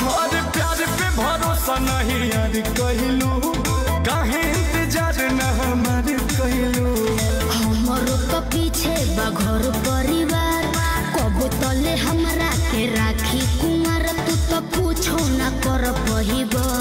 और प्यार पे भरोसा नहीं यार कहलू काहे इंतजार न हमार कहलू हमरो तो पीछे बा घर परिवार कबो तले हमरा के राखी कुमार तू तो पूछो ना कर पहिबा